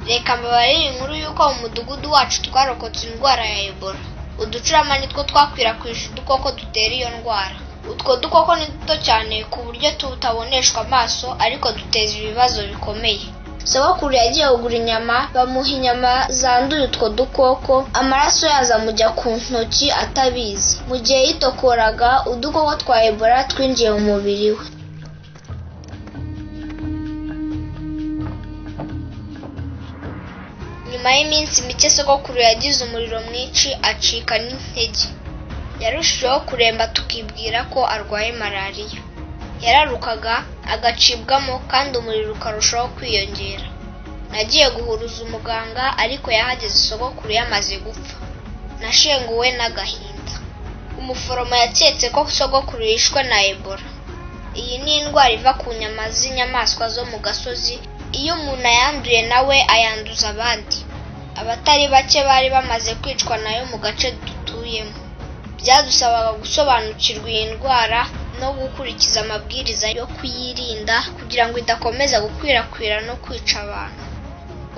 reka mbabarire inkuru y'uko mu mudugudu wacu twarokotse indwara ya Ebola uducurama nitwo twakwirakwije udukoko dutera iyo ndwara utwo dukoko ni duto cyane ku buryo tutaboneshwa amaso ariko duteza ibibazo bikomeye sogokuru yagiye kugura inyama bamuha inyama zanduye utwo dukoko amaraso yazo amujya ku ntoki atabizi mu gihe yitokoraga udukoko twa ebola twinjiye mu mubiri we nyuma y'iminsi mike sogokuru yagize umuriro mwinshi acika n'intege yarushijeho kuremba tukibwira ko arwaye malariya yararukaga agacibwamo kandi umuriro ukarushaho kwiyongera nagiye guhuruza umuganga ariko yahageze sogokuru yamaze gupfa nashenguwe n'agahinda umuforomo yaketse ko sogokuru yishwe na ebola iyi ni indwara iva ku nyama z'inyamaswa zo mu gasozi iyo umuntu ayanduye nawe ayanduza abandi abatari bake bari bamaze kwicwa nayo mu gace dutuyemo byadusabaga gusobanukirwa iyi ndwara no gukurikiza amabwiriza yo kuyirinda kugira ngo idakomeza gukwirakwira no kwica abantu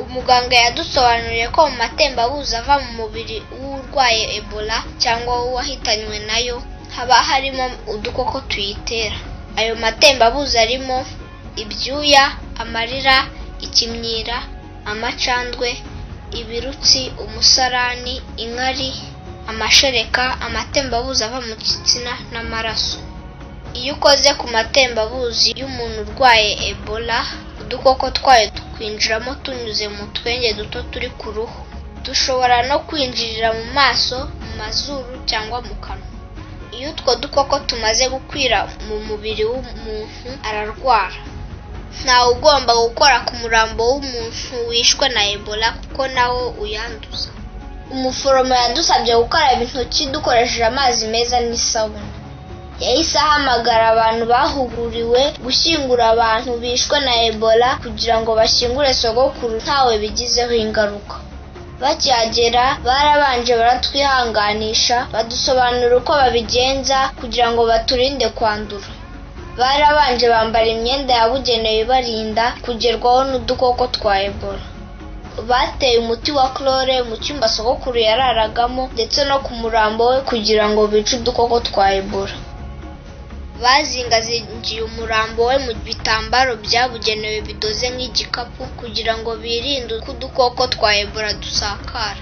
umuganga yadusobanuriye ko mu matembabuzi ava mu mubiri w'urwaye ebola cyangwa w'uwahitanywe nayo haba harimo udukoko tuyitera ayo matembabuzi arimo ibyuya amarira ikimyira amacandwe ibirutsi umusarani inkari amashereka amatembabuzi ava mu gitsina n'amaraso iyo ukoze ku matembabuzi y'umuntu urwaye ebola udukoko twayo tukwinjiramo tunyuze mu twenge duto turi ku ruhu dushobora no kwinjirira mu maso mu mazuru cyangwa mu kanwa iyo utwo dukoko tumaze gukwira mu mubiri w'umuntu ararwara ntawe ugomba gukora ku murambo w'umuntu wishwe na ebola kuko nawo uyanduza umuforomo yadusabye gukaraba intoki dukoresheje amazi meza n'isabune yahise ahamagara abantu bahuguriwe gushyingura abantu bishwe na ebola kugira ngo bashyingure sogokuru ntawe bigizeho ingaruka bakihagera barabanje baratwihanganisha badusobanurira uko babigenza kugira ngo baturinde kwandura barabanje bambara imyenda yabugenewe ibarinda kugerwaho n'udukoko twa ebola bateye umuti wa chlore mu cyumba sogokuru yararagamo ndetse no ku murambo we kugira ngo bice udukoko twa ebola bazingazingiye umurambo we mu bitambaro byabugenewe bidoze nk'igikapu kugira ngo birinde uko udukoko twa ebola dusakara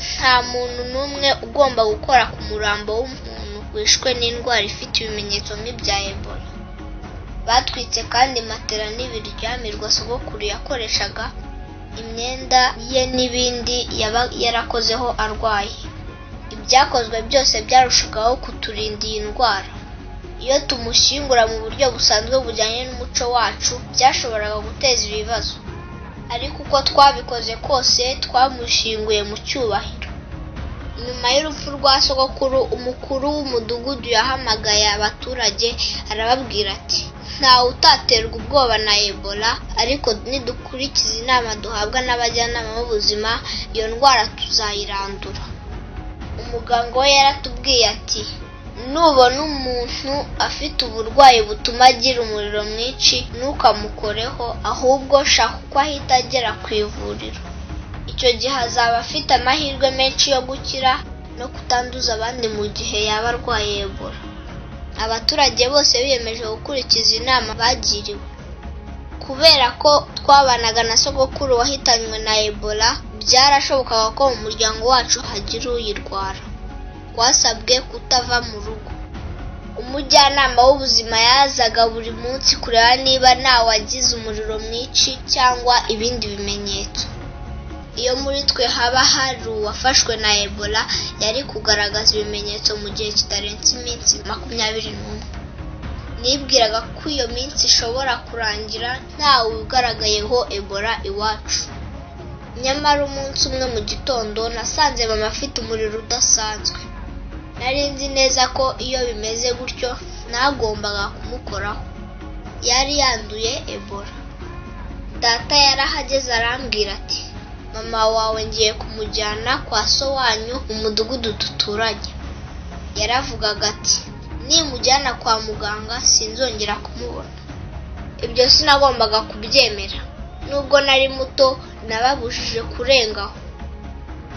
nta muntu n'umwe ugomba gukora ku murambo w'umuntu wishwe n'indwara ifite ibimenyetso nk'ibya ebola batwitse kandi matera n'ibiryamirwa sogokuru yakoreshaga imyenda ye n'ibindi yaba yarakozeho arwaye ibyakozwe byose byarushagaho kuturinda iyi ndwara iyo tumushyingura mu buryo busanzwe bujyanye n'umuco wacu byashoboraga guteza ibibazo ariko uko twabikoze kose twamushyinguye mu cyubahiro nyuma y'urupfu rwa sogokuru umukuru w'umudugudu yahamagaye abaturage arababwira ati ntawe utaterwa ubwoba na ebola ariko nidukurikiza inama duhabwa n'abajyanama b'ubuzima iyo ndwara tuzayirandura umuganga we yaratubwiye ati nubona umuntu afite uburwayi butuma agira umuriro mwinshi ntukamukoreho ahubwo shaka uko ahita agera ku ivuriro icyo gihe azaba afite amahirwe menshi yo gukira no kutanduza abandi mu gihe yaba arwaye ebola abaturage bose biyemeje gukurikiza inama bagiriwe kubera ko twabanaga na sogokuru wahitanywe na ebola byarashobokaga ko mu muryango wacu hagira uyirwara twasabwe kutava mu rugo umujyanama w'ubuzima yazaga buri munsi kureba niba ntawagize umuriro mwinshi cyangwa ibindi bimenyetso iyo muri twe haba hari uwafashwe na ebola yari kugaragaza ibimenyetso mu gihe kitarenze iminsi makumyabiri n'umwe nibwiraga ko iyo minsi ishobora kurangira ntawe ugaragayeho ebola iwacu nyamara umunsi umwe mu gitondo nasanze mama afite umuriro udasanzwe nari nzi neza ko iyo bimeze gutyo ntagombaga kumukoraho yari yanduye ebola data yarahageze arambwira ati mama wawe ngiye kumujyana kwa so wanyu mu mudugudu duturanye yaravugaga ati nimujyana kwa muganga sinzongera kumubona ibyo sinagombaga kubyemera nubwo nari muto nababujije kurenga aho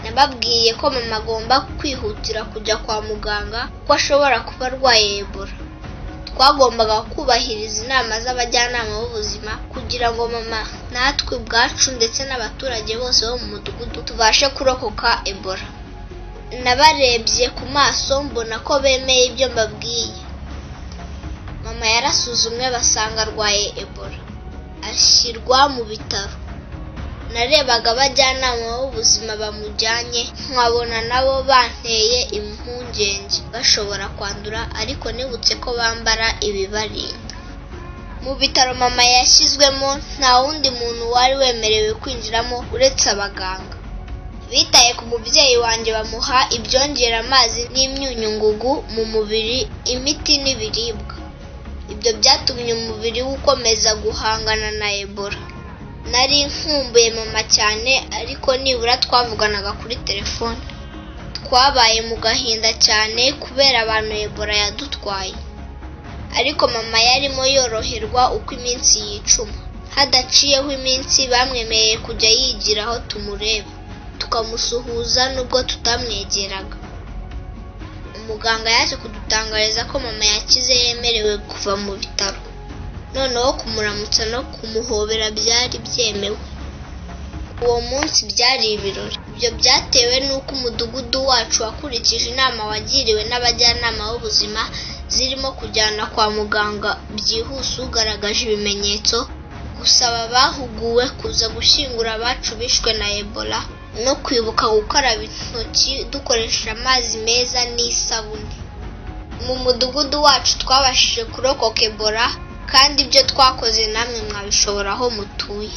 nababwiye ko mama agomba kwihutira kujya kwa muganga kuko ashobora kuba arwaye ebola twagombaga kubahiriza inama z'abajyanama b'ubuzima kugira ngo mama natwe ubwacu ndetse n'abaturage bose bo mu mudugudu tubashe kurokoka ebola nabarebye ku maso mbona ko bemeye ibyo mbabwiye mama yarasuzumwe basanga arwaye ebola ashyirwa mu bitaro narebaga abajyanama b'ubuzima bamujyanye nkabona nabo banteye impungenge bashobora kwandura ariko nibutse ko bambara ibibarinda mu bitaro mama yashyizwemo nta wundi muntu wari wemerewe kwinjiramo uretse abaganga bitaye ku mubyeyi wanjye bamuha ibyongera amazi n'imyunyungugu mu mubiri imiti n'ibiribwa ibyo byatumye umubiri we ukomeza guhangana na ebola nari nkumbuye mama cyane ariko nibura twavuganaga kuri telefone twabaye mu gahinda cyane kubera abantu ebola yadutwaye ariko mama yarimo yoroherwa uko iminsi yicuma hadaciyeho iminsi bamwemeye kujya yigira aho tumureba tukamusuhuza nubwo tutamwegeraga umuganga yaje kudutangariza ko mama yakize yemerewe kuva mu bitaro noneho kumuramutsa no kumuhobera byari byemewe uwo munsi byari ibirori ibyo byatewe n'uko umudugudu wacu wakurikije inama wagiriwe n'abajyanama b'ubuzima zirimo kujyana kwa muganga byihuse ugaragaje ibimenyetso gusaba abahuguwe kuza gushyingura abacu bishwe na ebola no kwibuka gukaraba intoki dukoresheje amazi meza n'isabune mu mudugudu wacu twabashije kurokoka ebola kandi ibyo twakoze namwe mwabishoboraho mutuye